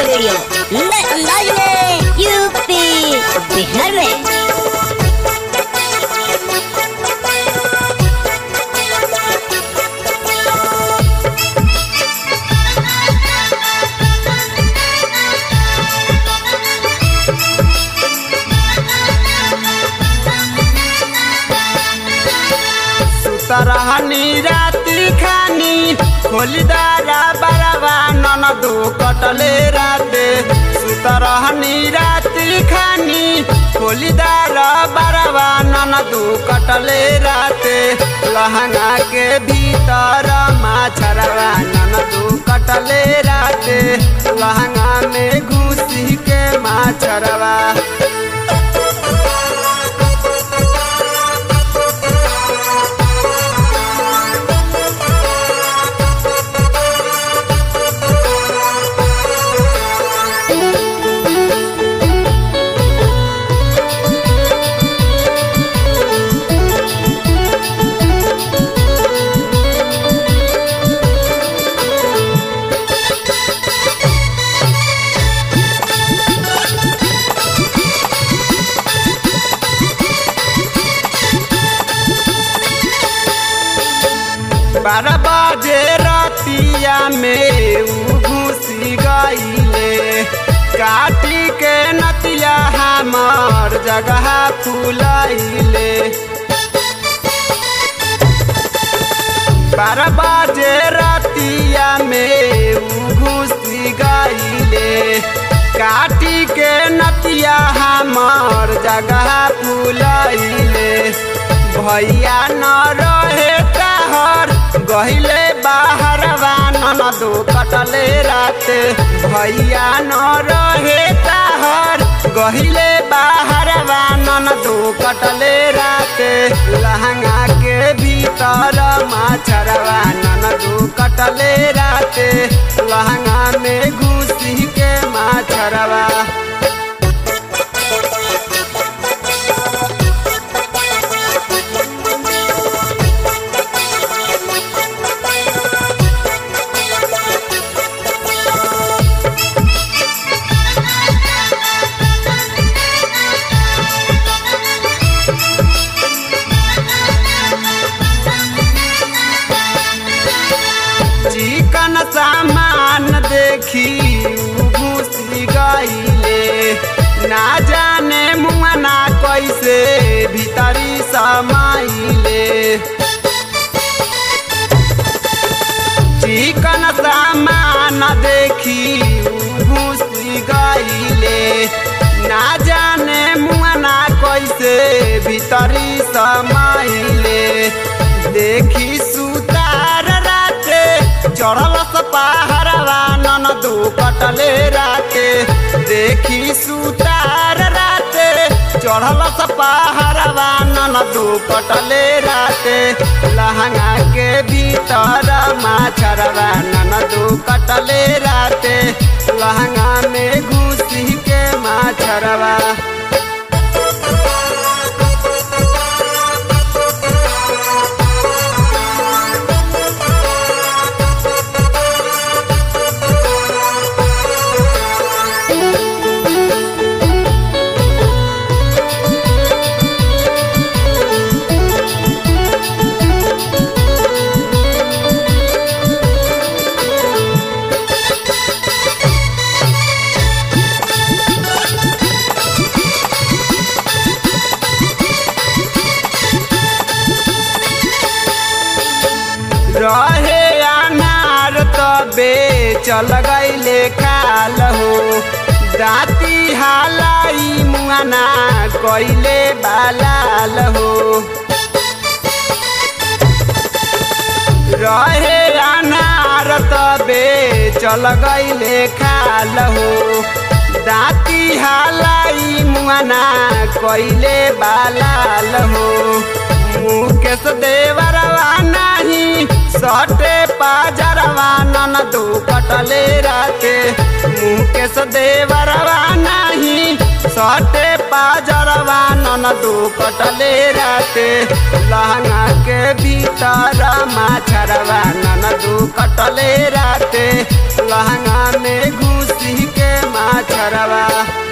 audio video नए अंदाज में यूपी बिहार में सुतरहनी राति खानी खोलिदारा बरवा ननदो कटले राते सुतरहनी राति खानी खोलिदारा बरवा ननदो कटले राते लहंगा के भीतर माछरवा ननदो कटले राते लहंगा में घुसी के माछरवा बारह बजे रतिया में उ घुसी गईले काटी के नतिया हमार जगह फुलैले बारह बजे रतिया में उ घुसी गईले काटी के नतिया हमार जगह फुलैले भैया न रहे कहर गहिले बाहर ननदो कटले राते भैया न रहे कहर गहिले बाहर ननदो कटले राते लहंगा के भीतर माछरवा ननदो कटले राते लहंगा में घुसी के माछरवा चिकन सामान देखी घुसी गईले ना जाने मुआना कैसे भीतरी समाइले चिकन सामान देखी घुसी गईले ना जाने मुआना कैसे भीतरी समाइले देखी सुतार राते चढ़ल पहाड़वा ननदो कटले राते देखी सुतार राते चढ़ल पहाड़वा ननदो कटले राते लहंगा के भीतर माछरवा ननदो कटले राते लहंगा में घुसी के माछरवा रहे अनार तबे चल गईले काल हो दाती हालाई मुआना कइले बालाल हो रहे अनार तबे चल गईले खाल हो दाती हालाई मुआना कइले बालाल हो मुकेश देवरवा नाही सटे पाजरवा ननदो कटले राते मुकेश देवरवा नाही सटे पाजरवा ननदो कटले राते लहंगा के भीतर माछरवा ननदो कटले राते लहंगा में घुसी के घरवा